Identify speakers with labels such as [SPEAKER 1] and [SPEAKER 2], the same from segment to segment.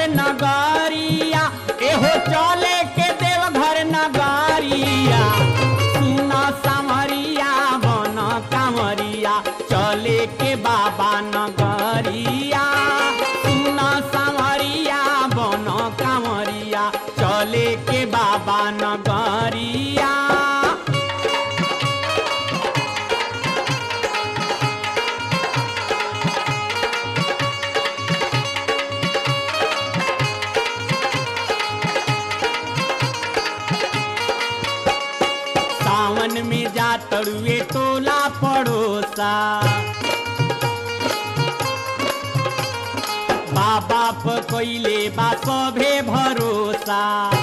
[SPEAKER 1] नगरिया एहो चले के देवघर नगरिया सुना सामरिया बन कामरिया चले के बाबा नगरिया सुना सामरिया बन कामरिया चले के बाबा नगरिया सावन में जा तरुए टोला पड़ोसा बाबा प कोइले बा सभे भरोसा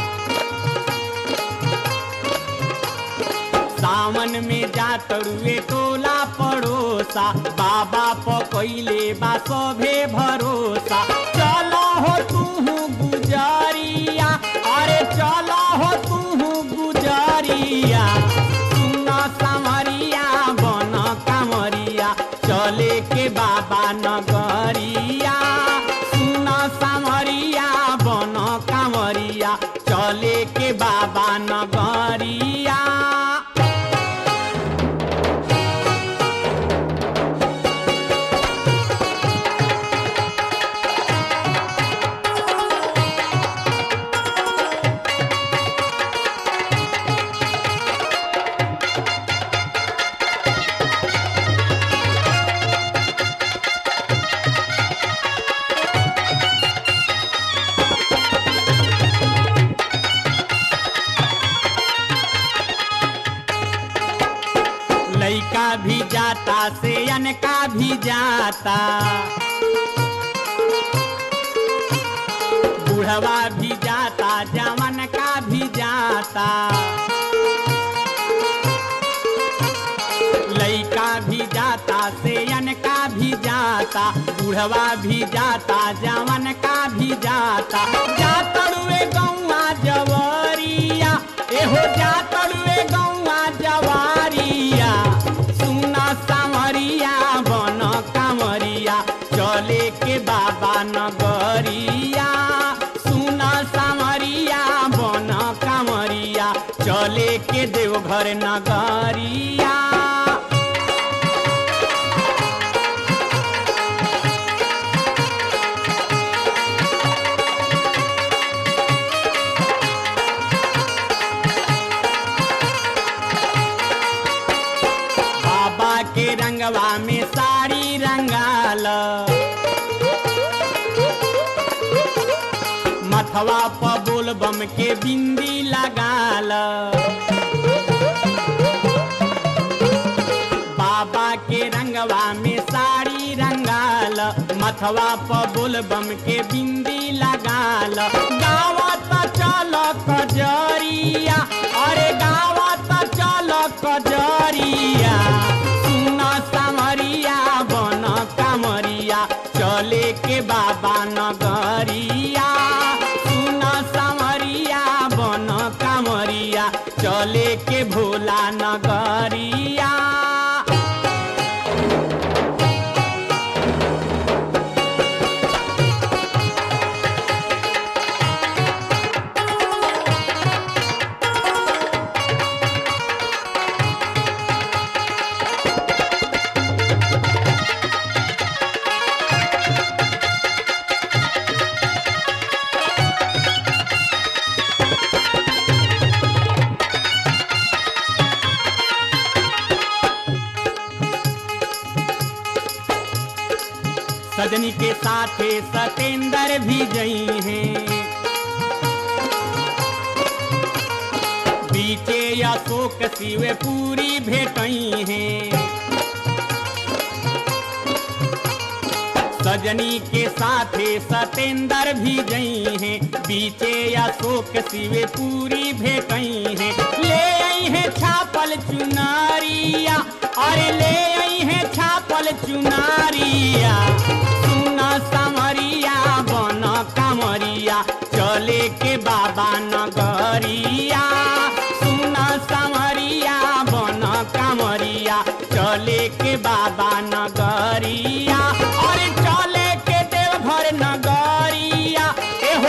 [SPEAKER 1] सावन में जा तरुए टोला पड़ोसा बाबा प कोइले बा सभे भरोसा चलो हो तू गुजरिया अरे चलो हो तू गुजरिया सुना सामरिया बन कामरिया चले के बाबा नगरिया सुना सामरिया बन कामरिया चले के बाबा नगरिया लइका भी जाता से अनका भी जाता बुढ़वा भी जाता जवन का भी जाता लइका भी जाता से अनका भी जाता बुढ़वा भी जाता जवन का भी जाता जातरुए गौआ जवरिया एहो जातरुए गौआ जवारिया सुना सामरिया बन कामरिया चले के बाबा नगरिया सुना सामरिया बन कामरिया चले के देवघर नगरिया बाबा के रंगवा में साड़ी रंगाल मथवा प बोल बम के बिंदी लगाल बाबा के रंगवा में साड़ी रंगाल मथवा प बोल बम के बिंदी लगाल गावत चल कजरिया अरे गावत चल कजरिया सुन सामरिया बन कामरिया चले के बाबा नगरिया सुन सामरिया बन कामरिया चले के भोला नगरिया सजनी के साथे सतेंद्र भी गई हैं बीचे अशोक शिव पूरी भेटई हैं सजनी के साथे सतेंद्र भी गई हैं बीचे अशोक शिव पूरी भेटई हैं ले आई हैं छापल चुनारिया अरे ले आई हैं छापल चुनारिया सुना सामरिया बन कामरिया चले के बाबा नगरिया सुना सामरिया बन कामरिया चले के बाबा नगरिया अरे चले के देवघर नगरिया एहो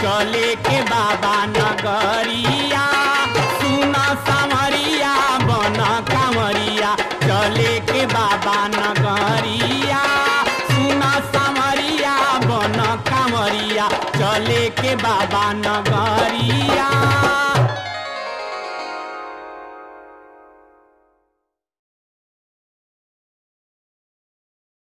[SPEAKER 1] चले के बाबा नगरिया सुन सामरिया बन कामरिया चले के बाबा नगरिया सुन सामरिया बन कामरिया चले के बाबा नगरिया